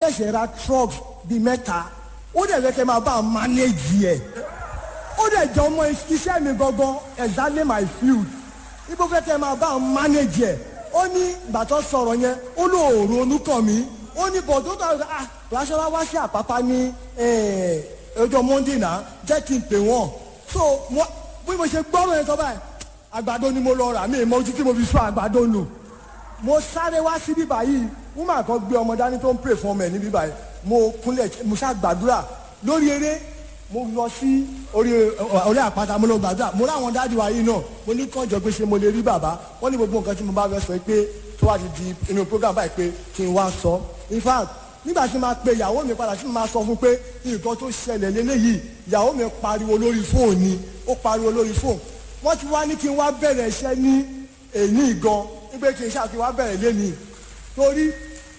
ṣẹ̀ṣẹ̀ ra truck bíi mẹ́ta ó dẹ̀ fẹ́ kẹ́ máa bá a manage ẹ̀ ó dẹ̀ jẹ́ ọmọ iṣẹ́ mi gangan exactly my field ibo fẹ́ kẹ́ máa bá a manage ẹ̀ ó ní ìgbà tó sọ̀rọ̀ yẹn ó lóòrò onúkàn mi ó ní bọ̀ tó tọ̀ ah ránṣẹ́ wá sí àpápá ní eh, ọjọ́ monday náà jẹ́ kí n pè wọ́n so mo bí mo ṣe gbọ́rọ̀ yẹn tó báyìí àgbàdo ni mo lọ rà mí ìmọ̀ ojú tí mo fi sọ àgbàdo nù mo sáré wá sí bíbá yìí woman kan gbé ọmọ dání tó ń pray fún ọmọ ẹ̀ ní bíbá yìí mo kúnlẹ̀ mo ṣá gbàdúrà lórí eré mo lọ sí orí orí àpáta mo lọ gbàdúrà mo ráwọn dáàdi wa yìí náà mo ní kànjọ pé ṣé mo lè rí bàbá wọ́n ní gbogbo nǹkan tí mo bá fẹ́ sọ pé tó wá ti di inú program báyìí pé kí n wá sọ in fact nígbà tí máa pe ìyàwó mi padà tí mo máa sọ fún pé nǹkan tó ṣẹlẹ̀ lélẹ́yìí ìyàwó mi pariwo lórí fóònù ni ó pariwo lórí fóònù wọ́n ti wá ní kí n wá bẹ̀rẹ̀ iṣẹ́ ní èyí gan wípé kí n ṣáà kí n wá bẹ̀rẹ̀ lẹ́nìí torí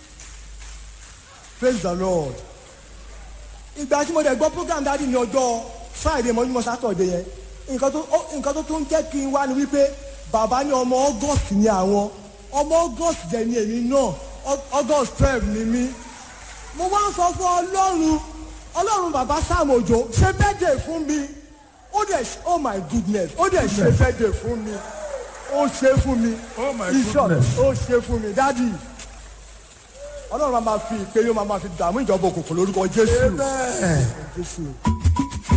praise the lord ìgbà tí mo dẹ̀ gbọ́ program dáàdi ní ọjọ́ friday mọ́júmọ́ saturday yẹn nǹkan tó ó- nǹkan tó tún jẹ́ kí n wá ni wípé bàbá ní ọmọ august ni àwọn ọmọ august jẹ́ ni èmi náà Au- august twelve ni mí mo wá ń sọ fún ọlọ́run ọlọ́run bàbá sam òjò ṣe bẹ́ẹ̀dẹ̀ fún mi ó dẹ̀ ṣe- oh my goodness ó dẹ̀ ṣe bẹ́ẹ̀dẹ̀ fún mi ó ṣe fún mi Oh my In short, goodness. ó ṣe fún mi dádì ọlọ́run máa ma fi ìpè yóò máa ma fi dààmú ìjọba òkùnkùn lórúkọ jésù Amen. jésù.